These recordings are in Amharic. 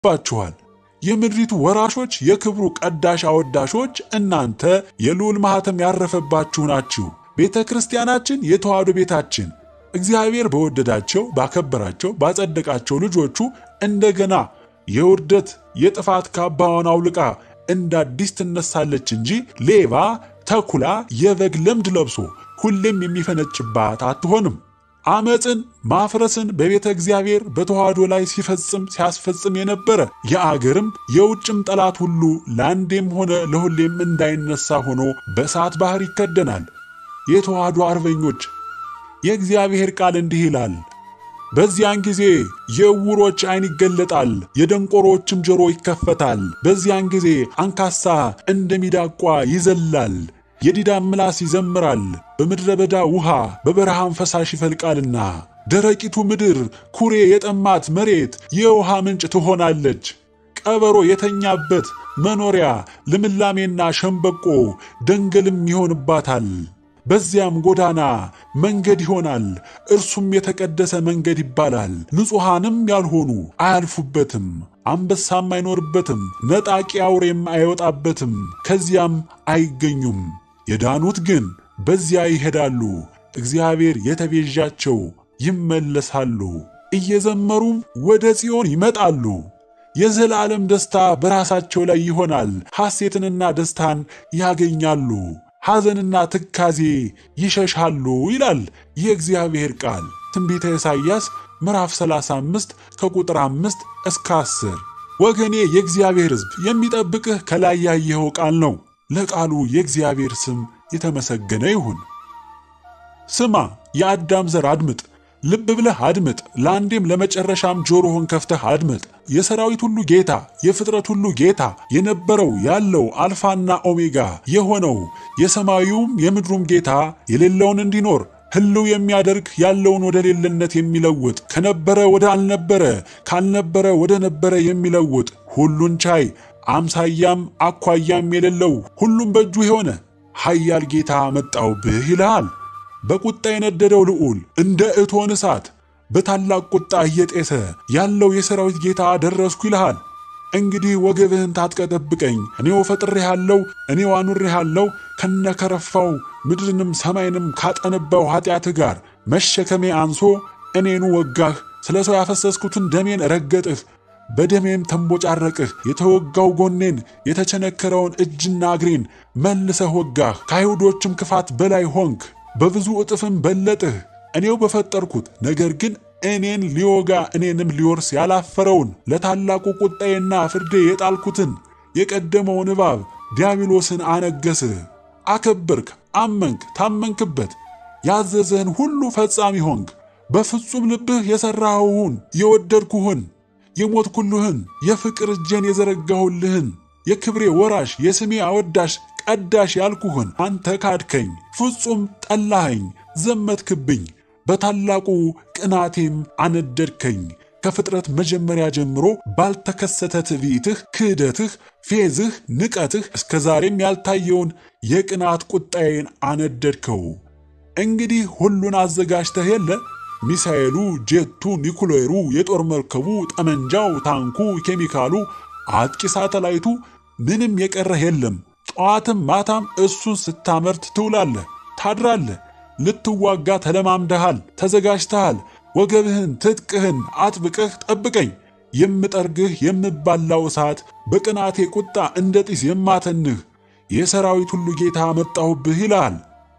ይገባችኋል። የምድሪቱ ወራሾች፣ የክብሩ ቀዳሽ አወዳሾች እናንተ የልዑል ማኅተም ያረፈባችሁ ናችሁ። ቤተ ክርስቲያናችን የተዋሕዶ ቤታችን እግዚአብሔር በወደዳቸው ባከበራቸው ባጸደቃቸው ልጆቹ እንደገና የውርደት የጥፋት ካባዋን አውልቃ እንደ አዲስ ትነሳለች እንጂ ሌባ ተኩላ የበግ ለምድ ለብሶ ሁሌም የሚፈነጭባት አትሆንም። አመፅን ማፍረስን በቤተ እግዚአብሔር በተዋሕዶ ላይ ሲፈጽም ሲያስፈጽም የነበረ የአገርም የውጭም ጠላት ሁሉ ለአንዴም ሆነ ለሁሌም እንዳይነሳ ሆኖ በእሳት ባሕር ይከደናል። የተዋሕዶ አርበኞች የእግዚአብሔር ቃል እንዲህ ይላል፣ በዚያን ጊዜ የዕውሮች ዓይን ይገለጣል፣ የደንቆሮችም ጆሮ ይከፈታል። በዚያን ጊዜ አንካሳ እንደ ሚዳቋ ይዘላል፣ የዲዳም ምላስ ይዘምራል። በምድረ በዳ ውሃ በበረሃም ፈሳሽ ይፈልቃልና ደረቂቱ ምድር ኩሬ የጠማት መሬት የውሃ ምንጭ ትሆናለች። ቀበሮ የተኛበት መኖሪያ ልምላሜና ሸምበቆ ደንገልም ይሆንባታል። በዚያም ጎዳና መንገድ ይሆናል፣ እርሱም የተቀደሰ መንገድ ይባላል። ንጹሐንም ያልሆኑ አያልፉበትም፣ አንበሳም አይኖርበትም፣ ነጣቂ አውሬም አይወጣበትም፣ ከዚያም አይገኙም። የዳኑት ግን በዚያ ይሄዳሉ፣ እግዚአብሔር የተቤዣቸው ይመለሳሉ፣ እየዘመሩም ወደ ጽዮን ይመጣሉ። የዘላለም ደስታ በራሳቸው ላይ ይሆናል፣ ሐሴትንና ደስታን ያገኛሉ። ሐዘንና ትካዜ ይሸሻሉ ይላል የእግዚአብሔር ቃል። ትንቢተ ኢሳይያስ ምዕራፍ 35 ከቁጥር 5 እስከ 10። ወገኔ የእግዚአብሔር ሕዝብ የሚጠብቅህ ከላይ ያየኸው ቃል ነው። ለቃሉ የእግዚአብሔር ስም የተመሰገነ ይሁን። ስማ የአዳም ዘር አድምጥ፣ ልብ ብለህ አድምጥ፣ ለአንዴም ለመጨረሻም ጆሮህን ከፍተህ አድምጥ። የሰራዊት ሁሉ ጌታ የፍጥረት ሁሉ ጌታ የነበረው ያለው አልፋና ኦሜጋ የሆነው የሰማዩም የምድሩም ጌታ የሌለውን እንዲኖር ሕልው የሚያደርግ ያለውን ወደ ሌለነት የሚለውጥ ከነበረ ወደ አልነበረ ካልነበረ ወደ ነበረ የሚለውጥ ሁሉን ቻይ አምሳያም አኳያም የሌለው ሁሉም በእጁ የሆነ ኃያል ጌታ መጣውብህ ይልሃል። በቁጣ የነደደው ልዑል እንደ እቶን እሳት በታላቅ ቁጣ እየጤሰ ያለው የሰራዊት ጌታ ደረስኩ ይልሃል። እንግዲህ ወገብህን ታጥቀ ጠብቀኝ፣ እኔው ፈጥሬሃለሁ፣ እኔው አኑሬሃለሁ ከነከረፋው ምድርንም ሰማይንም ካጠነባው ኃጢአትህ ጋር መሸከሜ አንሶ እኔኑ ወጋህ። ስለ ሰው ያፈሰስኩትን ደሜን ረገጥህ፣ በደሜም ተንቦጫረቅህ። የተወጋው ጎኔን የተቸነከረውን እጅና እግሬን መልሰህ ወጋህ። ከአይሁዶችም ክፋት በላይ ሆንክ፣ በብዙ እጥፍም በለጥህ። እኔው በፈጠርኩት ነገር ግን እኔን ሊወጋ እኔንም ሊወርስ ያላፈረውን ለታላቁ ቁጣዬና ፍርዴ የጣልኩትን የቀደመውን እባብ ዲያብሎስን አነገስህ። አከበርክ፣ አመንክ፣ ታመንክበት። ያዘዘህን ሁሉ ፈጻሚ ሆንክ። በፍጹም ልብህ የሠራኸውን የወደድኩህን የሞትኩልህን የፍቅር እጄን የዘረጋሁልህን የክብሬ ወራሽ የስሜ አወዳሽ ቀዳሽ ያልኩህን አንተ ካድከኝ፣ ፍጹም ጠላኸኝ፣ ዘመትክብኝ። በታላቁ ቅናቴም አነደድከኝ። ከፍጥረት መጀመሪያ ጀምሮ ባልተከሰተ ትዕቢትህ፣ ክህደትህ፣ ፌዝህ፣ ንቀትህ እስከ ዛሬም ያልታየውን የቅናት ቁጣዬን አነደድከው። እንግዲህ ሁሉን አዘጋጅተህ የለ ሚሳኤሉ፣ ጄቱ፣ ኒኩሌሩ፣ የጦር መርከቡ፣ ጠመንጃው፣ ታንኩ፣ ኬሚካሉ፣ አጥቂ ሳተላይቱ ምንም የቀረህ የለም። ጠዋትም ማታም እሱን ስታመርት ትውላለህ፣ ታድራለህ። ልትዋጋ ተለማምደሃል፣ ተዘጋጅተሃል። ወገብህን ትጥቅህን አጥብቀህ ጠብቀኝ። የምጠርግህ የምባላው እሳት በቅናቴ ቁጣ እንደ ጢስ የማተንህ የሰራዊት ሁሉ ጌታ መጣሁብህ ይልሃል።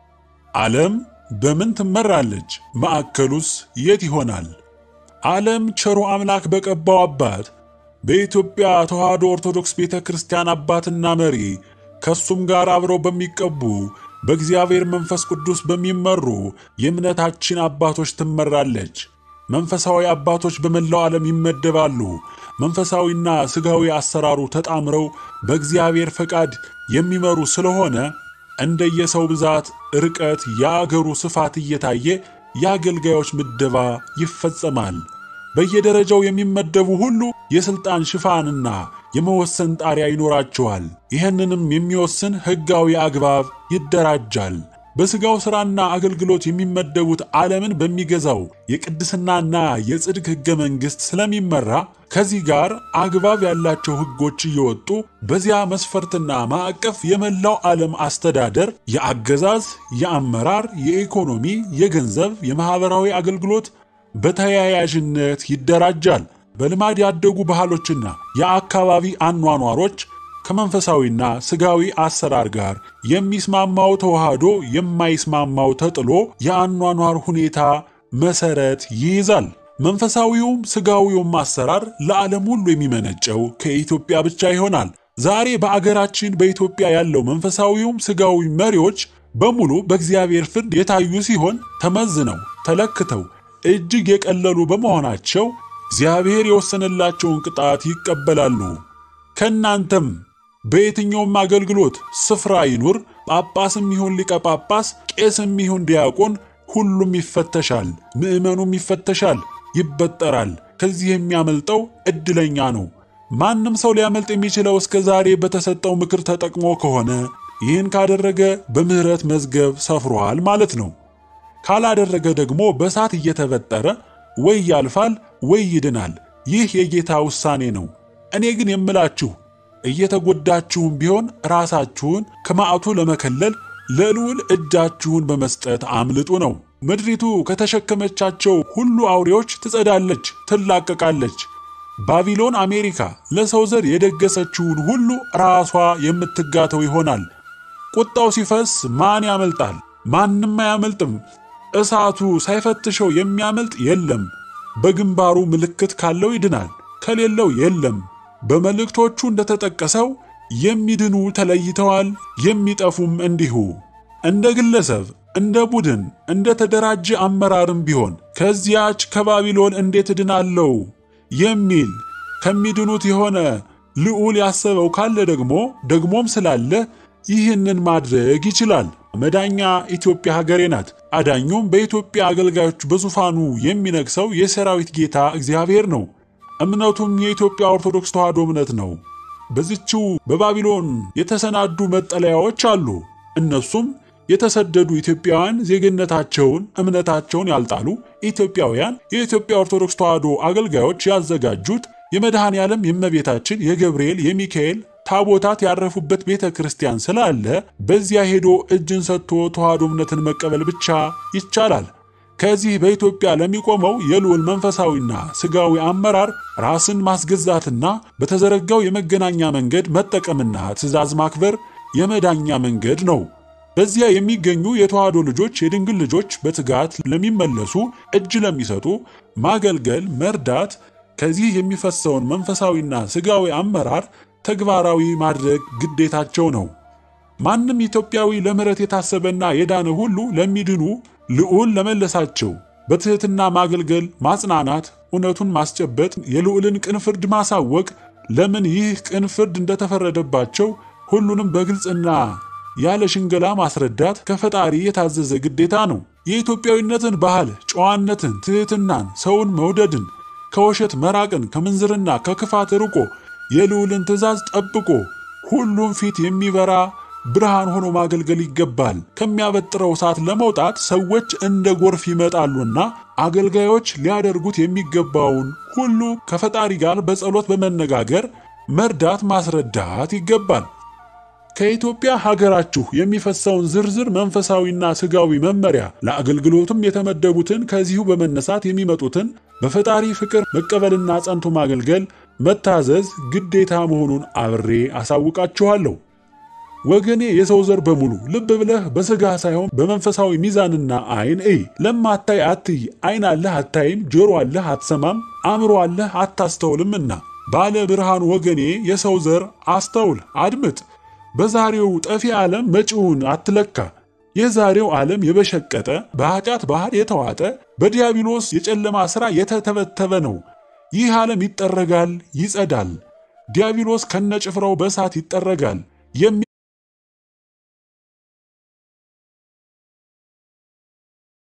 ዓለም በምን ትመራለች? ማዕከሉስ የት ይሆናል? ዓለም ቸሩ አምላክ በቀባው አባት በኢትዮጵያ ተዋሕዶ ኦርቶዶክስ ቤተ ክርስቲያን አባትና መሪ ከሱም ጋር አብረው በሚቀቡ በእግዚአብሔር መንፈስ ቅዱስ በሚመሩ የእምነታችን አባቶች ትመራለች። መንፈሳዊ አባቶች በመላው ዓለም ይመደባሉ። መንፈሳዊና ሥጋዊ አሰራሩ ተጣምረው በእግዚአብሔር ፈቃድ የሚመሩ ስለሆነ እንደየሰው ብዛት፣ ርቀት፣ የአገሩ ስፋት እየታየ የአገልጋዮች ምደባ ይፈጸማል። በየደረጃው የሚመደቡ ሁሉ የሥልጣን ሽፋንና የመወሰን ጣሪያ ይኖራቸዋል። ይህንንም የሚወስን ሕጋዊ አግባብ ይደራጃል። በሥጋው ሥራና አገልግሎት የሚመደቡት ዓለምን በሚገዛው የቅድስናና የጽድቅ ሕገ መንግሥት ስለሚመራ ከዚህ ጋር አግባብ ያላቸው ሕጎች እየወጡ በዚያ መስፈርትና ማዕቀፍ የመላው ዓለም አስተዳደር፣ የአገዛዝ፣ የአመራር፣ የኢኮኖሚ፣ የገንዘብ፣ የማኅበራዊ አገልግሎት በተያያዥነት ይደራጃል። በልማድ ያደጉ ባህሎችና የአካባቢ አኗኗሮች ከመንፈሳዊና ሥጋዊ አሰራር ጋር የሚስማማው ተዋህዶ የማይስማማው ተጥሎ የአኗኗር ሁኔታ መሰረት ይይዛል። መንፈሳዊውም ሥጋዊውም አሰራር ለዓለም ሁሉ የሚመነጨው ከኢትዮጵያ ብቻ ይሆናል። ዛሬ በአገራችን በኢትዮጵያ ያለው መንፈሳዊውም ሥጋዊ መሪዎች በሙሉ በእግዚአብሔር ፍርድ የታዩ ሲሆን ተመዝነው ተለክተው እጅግ የቀለሉ በመሆናቸው እግዚአብሔር የወሰነላቸውን ቅጣት ይቀበላሉ። ከእናንተም በየትኛውም አገልግሎት ስፍራ ይኑር፣ ጳጳስም ይሁን ሊቀ ጳጳስ፣ ቄስም ይሁን ዲያቆን፣ ሁሉም ይፈተሻል። ምዕመኑም ይፈተሻል፣ ይበጠራል። ከዚህ የሚያመልጠው ዕድለኛ ነው። ማንም ሰው ሊያመልጥ የሚችለው እስከ ዛሬ በተሰጠው ምክር ተጠቅሞ ከሆነ ይህን ካደረገ በምሕረት መዝገብ ሰፍሯል ማለት ነው። ካላደረገ ደግሞ በእሳት እየተበጠረ ወይ ያልፋል ወይ ይድናል። ይህ የጌታ ውሳኔ ነው። እኔ ግን የምላችሁ እየተጎዳችሁም ቢሆን ራሳችሁን ከመዓቱ ለመከለል ለልዑል እጃችሁን በመስጠት አምልጡ ነው። ምድሪቱ ከተሸከመቻቸው ሁሉ አውሬዎች ትጸዳለች፣ ትላቀቃለች። ባቢሎን አሜሪካ ለሰው ዘር የደገሰችውን ሁሉ ራሷ የምትጋተው ይሆናል። ቁጣው ሲፈስ ማን ያመልጣል? ማንም አያመልጥም። እሳቱ ሳይፈትሸው የሚያመልጥ የለም። በግንባሩ ምልክት ካለው ይድናል፣ ከሌለው የለም። በመልእክቶቹ እንደተጠቀሰው የሚድኑ ተለይተዋል፣ የሚጠፉም እንዲሁ። እንደ ግለሰብ፣ እንደ ቡድን፣ እንደ ተደራጀ አመራርም ቢሆን ከዚያች ከባቢሎን እንዴት እድናለሁ የሚል ከሚድኑት የሆነ ልዑል ያሰበው ካለ ደግሞ ደግሞም ስላለ ይህንን ማድረግ ይችላል። መዳኛ ኢትዮጵያ ሀገሬ ናት። አዳኙም በኢትዮጵያ አገልጋዮች በዙፋኑ የሚነግሰው የሰራዊት ጌታ እግዚአብሔር ነው። እምነቱም የኢትዮጵያ ኦርቶዶክስ ተዋሕዶ እምነት ነው። በዚችው በባቢሎን የተሰናዱ መጠለያዎች አሉ። እነሱም የተሰደዱ ኢትዮጵያውያን ዜግነታቸውን፣ እምነታቸውን ያልጣሉ ኢትዮጵያውያን የኢትዮጵያ ኦርቶዶክስ ተዋሕዶ አገልጋዮች ያዘጋጁት የመድኃኔ ዓለም የእመቤታችን የገብርኤል የሚካኤል ታቦታት ያረፉበት ቤተ ክርስቲያን ስላለ በዚያ ሄዶ እጅን ሰጥቶ ተዋሕዶ እምነትን መቀበል ብቻ ይቻላል። ከዚህ በኢትዮጵያ ለሚቆመው የልዑል መንፈሳዊና ሥጋዊ አመራር ራስን ማስገዛትና በተዘረጋው የመገናኛ መንገድ መጠቀምና ትእዛዝ ማክበር የመዳኛ መንገድ ነው። በዚያ የሚገኙ የተዋሕዶ ልጆች፣ የድንግል ልጆች በትጋት ለሚመለሱ እጅ ለሚሰጡ ማገልገል፣ መርዳት ከዚህ የሚፈሰውን መንፈሳዊና ሥጋዊ አመራር ተግባራዊ ማድረግ ግዴታቸው ነው። ማንም ኢትዮጵያዊ ለምሕረት የታሰበና የዳነ ሁሉ ለሚድኑ ልዑል ለመለሳቸው በትሕትና ማገልገል፣ ማጽናናት፣ እውነቱን ማስጨበጥ፣ የልዑልን ቅን ፍርድ ማሳወቅ፣ ለምን ይህ ቅን ፍርድ እንደተፈረደባቸው ሁሉንም በግልጽና ያለ ሽንገላ ማስረዳት ከፈጣሪ የታዘዘ ግዴታ ነው። የኢትዮጵያዊነትን ባህል፣ ጨዋነትን፣ ትሕትናን፣ ሰውን መውደድን፣ ከውሸት መራቅን፣ ከምንዝርና ከክፋት ርቆ የልዑልን ትእዛዝ ጠብቆ ሁሉም ፊት የሚበራ ብርሃን ሆኖ ማገልገል ይገባል። ከሚያበጥረው እሳት ለመውጣት ሰዎች እንደ ጎርፍ ይመጣሉና አገልጋዮች ሊያደርጉት የሚገባውን ሁሉ ከፈጣሪ ጋር በጸሎት በመነጋገር መርዳት፣ ማስረዳት ይገባል። ከኢትዮጵያ ሀገራችሁ የሚፈሰውን ዝርዝር መንፈሳዊና ሥጋዊ መመሪያ ለአገልግሎትም የተመደቡትን ከዚሁ በመነሳት የሚመጡትን በፈጣሪ ፍቅር መቀበልና ጸንቶ ማገልገል መታዘዝ ግዴታ መሆኑን አብሬ አሳውቃችኋለሁ። ወገኔ የሰው ዘር በሙሉ ልብ ብለህ በሥጋ ሳይሆን በመንፈሳዊ ሚዛንና ዓይን እይ። ለማታይ አትይ፣ ዓይን አለህ አታይም፣ ጆሮ አለህ አትሰማም፣ አእምሮ አለህ አታስተውልምና። ባለ ብርሃን ወገኔ የሰው ዘር አስተውል፣ አድምጥ። በዛሬው ጠፊ ዓለም መጪውን አትለካ። የዛሬው ዓለም የበሸቀጠ በኃጢአት ባህር የተዋጠ በዲያብሎስ የጨለማ ሥራ የተተበተበ ነው። ይህ ዓለም ይጠረጋል፣ ይጸዳል። ዲያብሎስ ከነጭፍራው በእሳት ይጠረጋል።